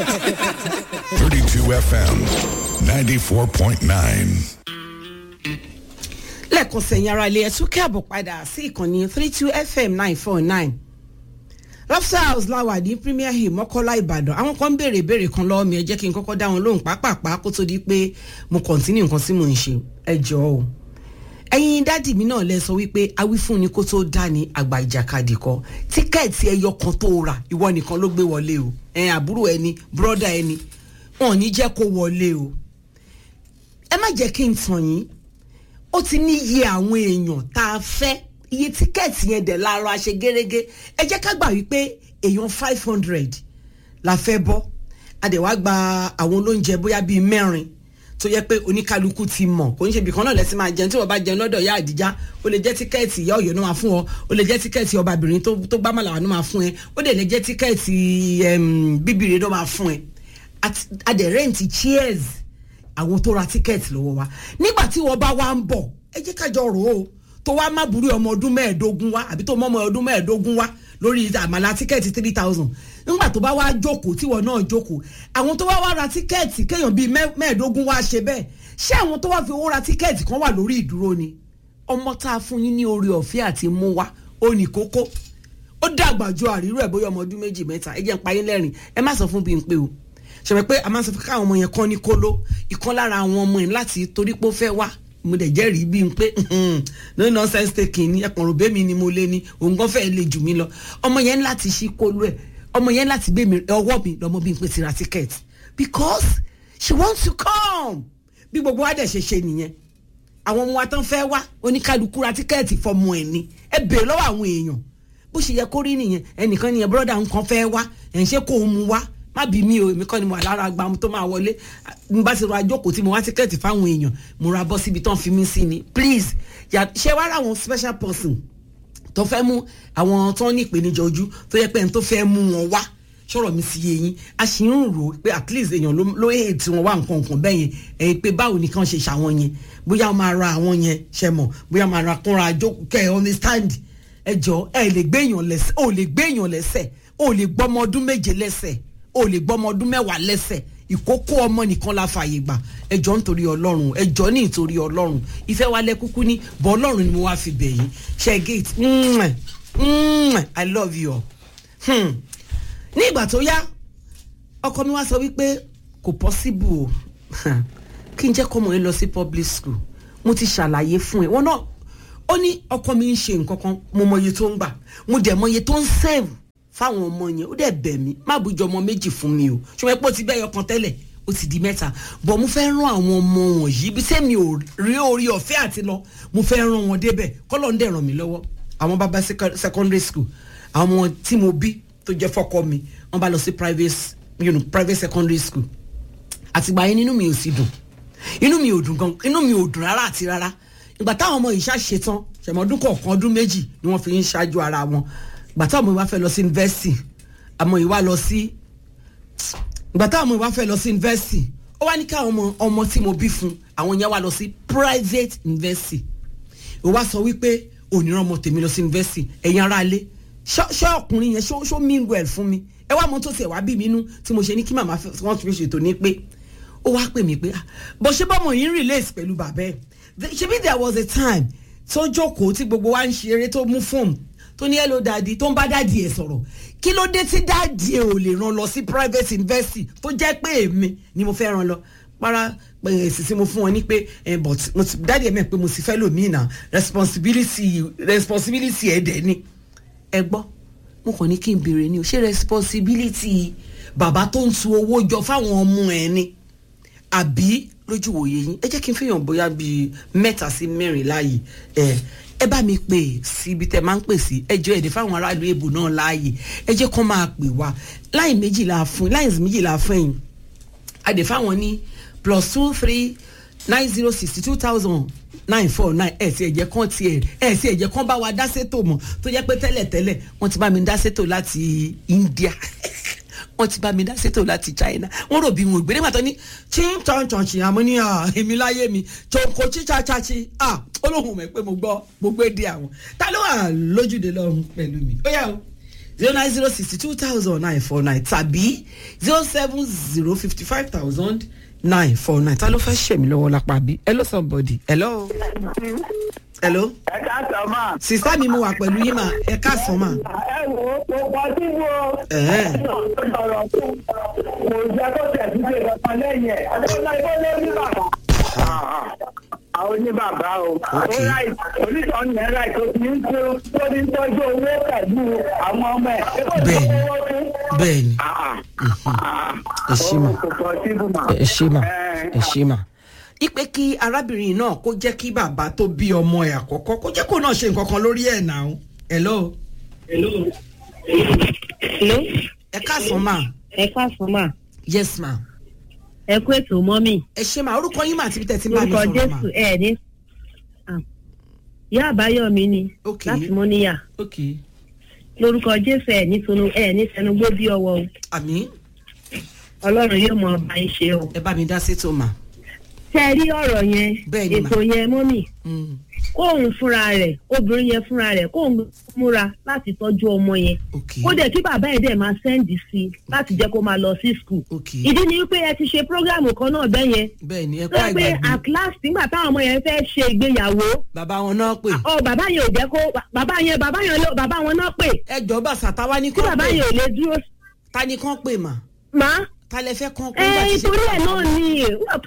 32 FM 94.9. lẹ́ẹ̀kan sẹ̀yìn ara ilé ẹ̀tún kẹ́àbọ̀ padà sí ìkànnì three two fm nine four nine lobster house láwà ní premier hill mọ́kọ́lá ìbàdàn àwọn kan ń béèrè ìbéèrè kan lọ́wọ́ mi ẹ jẹ́ kí n kọ́kọ́ dá wọn lóhùn pápápá kó tó di pé mo kọ̀ntínú nǹkan tí mò ń ṣe ẹ jọ̀ọ́ o ẹ̀yin dádì mi náà lẹ sọ wípé awífúnni kó tó dá ní àgbà ìjàkadì kọ tíkẹ́ẹ̀tì ẹyọ kan tó rà ìwọ nìkan ló gbé wọlé o ẹ̀ àbúrò ẹni bírọ́dà ẹni wọn ò ní jẹ́ kó wọlé o ẹ má jẹ́ kí n tàn yín ó ti ní iye àwọn èèyàn tá a fẹ́ iye tíkẹ́ẹ̀tì yẹn dẹ̀ lára ṣe gẹ́gẹ́ ẹ jẹ́ ká gbà wípé èèyàn five hundred la fẹ́ bọ́ a dẹ̀ wá gba àwọn olóúnjẹ bóyá bíi mẹ́rin tó yẹ pé oníkálukú ti mọ̀ kò ní ṣe ibìkan náà lẹ́sìn máa jẹun tí wọ́n bá jẹun lọ́dọ̀ ìyá àdìjá ó lè jẹ́ tíkẹ́ẹ̀tì ìyá ọ̀yọ́ náà máa fún ọ ó lè jẹ́ tíkẹ́ẹ̀tì ọbabìnrin tó tó gbá màlàwà náà máa fún ẹ ó dẹ̀ lè jẹ́ tíkẹ́ẹ̀tì bíbìrì náà máa fún ẹ a dẹ̀ rẹ́ǹtì chairs àwọn tó ra tíkẹ́ẹ̀tì lọ́wọ́ wa nígbà tí wọ́n bá wá ń bọ̀ ẹ jẹ́ kájọ rò ó tó wá má burú ọmọ ọdún mẹ́ẹ̀ẹ́dógún wá àbí tó mọ́ ọmọ ọdún mẹ́ẹ̀ẹ́dógún wá lórí àmàlà tíkẹ́ẹ̀tì three thousand nígbà tó bá wá jókòó tíwọ náà jókòó àwọn tó wá wá ra tíkẹ́ẹ̀tì kéèyàn bíi mẹ́ẹ̀ẹ́dógún wá ṣe bẹ́ẹ̀ ṣé àwọn tó wá fi owó ra tíkẹ́ẹ̀tì kan wà lórí ìdúró ni ọmọ tá a fún yín ní orí ọ̀fẹ́ àti mú wá ó ní kókó ó dàgbà ju àrírò ẹ̀ bóyá ọmọ ọdún méjì mẹ́ta ẹ jẹ́ ń payín lẹ́rìn ẹ má sọ fún bí n pé o ṣẹ̀fẹ̀ pé a máa ń sọ fún káwọn ọmọ yẹn kọ́ ní kóló ìkan lára àwọn ọmọ yẹn láti torí pé ó fẹ́ wá mo dẹ̀ jẹ́rìí bí n pé no nonsense taking ni ẹ̀pọ̀n ròbé mi ni mo lé ní òun gan fẹ́ẹ́ lè jù mí lọ ọmọ yẹn láti ṣí kóló ẹ̀ ọmọ yẹn láti gbé mi ọwọ́ mi lọ́mọ bí n pé ti ra ticket because she wants to come bí gbogbo wa dẹ̀ ṣe ṣe nìyẹn àwọn ọmọ wa tán fẹ́ wá oníkálukú ra tíkẹ́ẹ̀tì fọmọ ẹ̀ ni ẹ bèèrè lọ́wọ́ àwọn èèyàn bó ṣe yẹ kó rí nìyẹn ẹnìkan nìyẹn bọ́dà nǹkan fẹ́ wá ẹ̀ ń ṣe kó o mu wá má bí mi o èmi kọ́ ni mo wà lára gba tó máa wọlé n bá ti ra jókòó tí mo wá tíkẹ́ẹ̀tì fáwọn èèyàn mo ra bọ́ síbi tán fi mí sí ni please ṣé wàá ráwọn special person tó fẹ́ mú àwọn tó ní ìpèníjà ojú tó yẹ pé ẹni tó fẹ́ mú wọn wá sọ̀rọ̀ mi sí yé yín a sì ń rò pé at least èèyàn ló èè tí wọ́n wá nǹkan nǹkan bẹ́ẹ̀ yẹn ẹ̀yin pé báwo ni kàn ṣe ṣàwọn yẹn bóyá wọ́n máa ra àwọn yẹn ṣe mọ̀ bóyá máa ra kúnra jókòó kẹ́ ẹ̀ understand ẹ jọ ẹ lè gbé èèyàn lẹ́sẹ̀ ò lè gbé èèyàn lẹ́sẹ̀ ò lè gbọ́mọ ọdún méje lẹ́sẹ̀ o lè gbọ́ ọmọ ọdún mẹ́wàá lẹ́sẹ̀ ìkókó ọmọ nìkan la fààyè gbà ẹjọ́ nítorí ọlọ́run ẹjọ́ ní ìtorí ọlọ́run ìfẹ́ wa lẹ kúkú ní bọ́ ọlọ́run ni mo wá fi bẹ̀ yín ṣe gate i love you all ní ìgbà tó yá ọkọ mi wá sọ wípé kò possible o kí n jẹ́ kọ́mọ yẹn lọ sí public school mo ti ṣàlàyé fún ẹ wọn náà ó ní ọkọ mi ń ṣe nǹkan kan mo mọ iye tó ń gbà mo dẹ̀ mọ iye tó ń save fáwọn ọmọ yẹn ó dẹ̀ bẹ̀ mí má bùjọ ọmọ méjì fún mi o ṣùgbọ́n pé ó ti bẹ́yọ kan tẹ́lẹ̀ ó ti di mẹ́ta bọ̀ mo fẹ́ rán àwọn ọmọ wọ̀nyí ibi tẹ́ mi ò rí orí ọ̀fẹ́ àti lọ mo fẹ́ rán wọn débẹ̀ kọ́lọ́ ń dẹ̀ ràn mí lọ́wọ́ àwọn bàbá secondary school àwọn ọmọ tí mo bí tó jẹ́ fọ́kọ mi wọ́n bá lọ sí private you know, private secondary school àtìgbà yẹn nínú mi ò sì dùn inú mi ò dùn gan inú mi ò dùn rárá àti rárá ìgbà táwọn ọmọ yìí ṣàṣetán ṣẹ̀mọ́dún kọ̀ọ̀kan ọdún méjì ni wọ́n fi ń ṣáájú ara wọn gbàtà ọmọ ìwà fẹ́ lọ sí yunifásitì àmọ́ ìwà lọ sí gbàtà ọmọ ìwà fẹ́ lọ sí yunifásitì ó wá ní ká ọmọ ọmọ tí mo bí fún àwọn yẹn wá lọ sí private university ó wá sọ wípé òníran ọmọ tèmi lọ sí yunifásitì ẹ̀yin ará ilé ṣé ọkùnrin yẹn ṣó mean well fún mi ẹ wá mọ tó tiẹ̀ wá bí mi nú tí mo ṣe ní kí màmá wọn fi ṣètò ní pé ó wá pè mí pé bó ṣe bọ́mọ yìí ń relate pẹ̀lú bàbá ẹ̀ ṣebí there was a time tó jókòó tí gbogbo wa ń ṣe eré tó mú fóònù tó ní hello dadi tó ń bá dadi ẹ sọ̀rọ̀ kí ló dé tí dadi ẹ ò lè ràn lọ sí private university tó jẹ́ pé èmi ni mo fẹ́ ràn lọ para èsì tí mo fún wọn ní pé but dadi ẹ mẹ́ pé mo sì fẹ́ lòmíì náà responsibility responsibility ẹ̀ dẹ̀ ni ẹ gbọ́ mo kàn ní kí n béèrè ni o ṣé responsibility bàbá tó ń tu owó jọ fáwọn ọmọ ẹ ni àbí lójú wòye yín ẹ jẹ́ kí n fihàn bóyá bíi mẹ́ta sí mẹ́rin láàyè ẹ ẹ bá mi pè síbi tẹ máa ń pè sí ẹjọ èdè fáwọn aráàlú èbò náà láàyè ẹ jẹ́ kó máa pè wá láì méjìlá fún láì méjìlá fún ẹ̀yìn àdè fáwọn ní plus two three nine zero sixty two thousand nine four nine ẹ̀ sì ẹ̀jẹ̀ kan tiẹ̀ ẹ̀ sì ẹ̀jẹ̀ kan bá wa dá sétò mọ̀ tó jẹ́ pé tẹ́lẹ̀ tẹ́lẹ̀ wọ́n ti bá mi dá sétò láti India wọ́n ti bá mi dá sétò láti China wọ́n rò bí wọn ò gbé nígbà tó ní chin chon chon chin àmọ́ ní èmi láyé mi chonko chicha chachi olóhùn mẹ́ pé mo gbọ́ mo gbé dé àwọn ta ló wà lójúde lọ́rùn pẹ̀lú mi ó yà ó zero nine zero sixty two thousand nine four nine tàbí zero seven zero fifty five thousand nine four nine ta ló fẹ́ ṣèmi lọ́wọ́ lápá bí hello somebody hello hello ẹ ká sọ ma. sista mi mo wà pẹ̀lú yín mà ẹ káàsán mà. ẹ wo kò pọ̀ sí wo. Ẹ̀hẹ́n. ọ̀rọ̀ fún kò jẹ́ kó tẹ̀síṣe kankan lẹ́yìn ẹ̀ àdéhùn ìbọn lé ní bàbá. àwọn oníbàbà o. ó ráì onítọ̀ ní ẹ̀ ráì tó ti ń tó tó ní tọ́jú owó pẹ̀lú àwọn ọmọ ẹ̀. Bẹ́ẹ̀ni. bẹ́ẹ̀ni Ẹ ṣé mà. kò pọ̀ sí bù mà. ẹ ṣe mà ẹ ṣe mà. ipe kí arábìnrin náà kó jẹ́ kí bàbá tó bí ọmọ ẹ̀ àkọ́kọ́ kó jẹ́ kó náà ṣe nǹkan kan lórí ẹ̀ náà hello Hello, ẹ káàsán mà ẹ káàsán mà, yes ma ẹ kú ètò mọ́mì. ẹ ṣe mà orúkọ yín mà àti bí tẹ̀ tí ń bá mi Lórúkọ sọ̀rọ̀ mà Jésù ẹ ní. Ah. Ìyá àbáyọ̀mí ni Ok. láti Mọ́níyà. ok Lórúkọ Jésù ẹ ní sunu ẹ ní sẹnugbó bí ọwọ́ o. àmì Ọlọ́run yóò mọ ọba yín ṣe o. ẹ bá mi dá sétò mà Tẹ́ ẹ rí ọ̀rọ̀ yẹn, Bẹ́ẹ̀ni mà. ètò yẹn mọ́mì, Mm, kóun fúnra rẹ̀, obìnrin yẹn fúnra rẹ̀, kóun múra láti tọ́jú ọmọ yẹn. ok Kó dẹ̀ kí bàbá ẹ̀ dẹ̀ máa sẹ́ǹdì sí i láti jẹ́ kó máa lọ sí skul. ok Ìdí ni wípé ẹ ti ṣe prógráàmù kan náà bẹ́ẹ̀ yẹn. bẹ́ẹ̀ ni ẹ kó Tó pé àìgbàgbé at last nígbà táwọn ọmọ yẹn fẹ́ ṣe ìgbéyàwó bàbá wọn náà pè ọ bàbá yẹn ò jẹ́ kó bàbá yẹn bàbá yẹn ló bàbá wọn náà pè ẹ jọ bàṣà táwa ní tí kán bàbá pè yẹn ò lè dúró ta ni kán pè mà má ta lẹ fẹ́ kán pè ẹ nígbà tí ṣe ìtorí ẹ̀ bàbá náà wọn? ni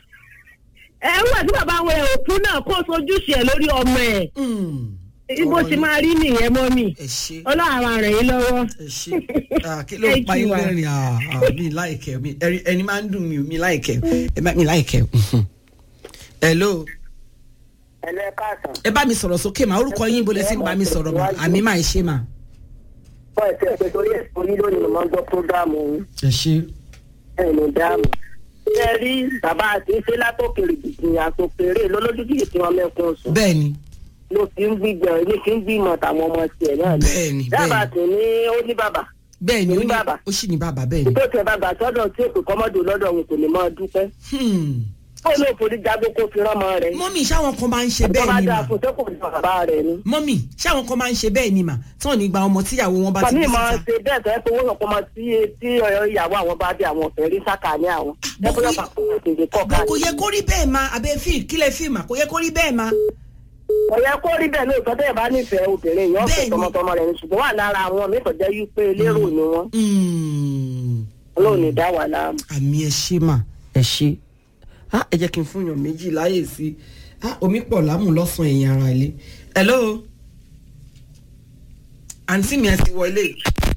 ẹ wúwà tí bàbá wọn ò kú náà kó sojúṣe ẹ̀ lórí ọmọ ẹ̀ Mm, bó ti máa rí nìyẹn mọ́ mi ẹ ṣe ọlọ́run àwọn rẹ̀ yín lọ́wọ́ ẹ ṣe Ah, kí ló Thank pa you, yín ma. lẹ́rìn ah, ah, mi láìkẹ́ mi ẹ̀rí- ẹni máa ń dùn mí mi láìkẹ́ ẹ bá mi láìkẹ́ mhm. hello ẹlẹ́ káàsán. ẹ bá mi sọ̀rọ̀ sókè mà orúkọ yín bolẹ̀ sí ń bá mi sọ̀rọ̀ mà àmì máa ṣe mà. bọ́ ẹ̀sẹ̀ pé torí ẹ̀sùn yín lónìí mo máa ń gbọ́ prógáàmù yín. ẹ ṣe ẹ̀ ní dáàmú. ṣé ẹ rí bàbá àti ṣé látòkèrè gbìgbìn àtòkèrè lọ́lọ́dúnkì tí wọ́n mẹ́kún sùn. bẹ́ẹ̀ ni ló fi ń gbígbẹ̀ ní kí ń gbìmọ̀ tàwọn ọmọ tiẹ̀ náà ni. bẹ́ẹ̀ ni dábàá bẹ́ẹ̀ sì ní ó ní bàbá. bẹ́ẹ̀ ni ó ní ní bàbá. ó sì ní bàbá bẹ́ẹ̀ ni. tó tẹ bàbá sọ́dọ̀ tí òkè kọ́mọ́dù lọ́dọ̀ òun kò ní máa dúpẹ́. Hmm. ó ló forí jágbó kó fi rán ọmọ rẹ̀. mọ́mì ṣáwọn kan máa ń ṣe tó bẹ́ẹ̀ bá ni dáa mà fún tó kò ní bàbá rẹ̀ ni. mọ́mì ṣáwọn kan máa ń ṣe bẹ́ẹ̀ ni mà tí wọ́n ní gba ọmọ tíyàwó wọn bá ti Fàmí bí máa síta. ṣe bẹ́ẹ̀ tẹ́ pé owó ọ̀pọ̀ máa tí tí ọ̀yọ́ ìyàwó àwọn bá dé àwọn ọ̀fẹ́ rí sáka ní àwọn. bó Ẹ bóyá kò- pàpọ̀ òṣèlú kọ̀ bó ká. kò yẹ kó rí bẹ́ẹ̀ ma abẹ́ fíìmù kílẹ̀ fíìmù kò yẹ kó rí bẹ́ẹ̀ ma. Ọ̀yẹ́ kó rí bẹ́ẹ̀ lóòótọ́ tẹ́ ẹ̀ bá nífẹ̀ẹ́ obìnrin yìí Bẹ́ẹ̀ni. ọ̀fẹ́ tọmọtọmọ rẹ̀ ni ṣùgbọ́n wà lára àwọn mi kò jẹ́ yí pé lérò ni wọ́n. Hmm. Ọlọ́run ní dá wà láàmú. àmì ẹ ṣe mà ẹ ṣe Ah, ẹ jẹ́ kí n fún yàn méjì láyè sí Ah, omi pọ̀ lámù lọ́sàn-án ẹ̀yìn ara ilé. hello àǹtí mi ẹ ti wọlé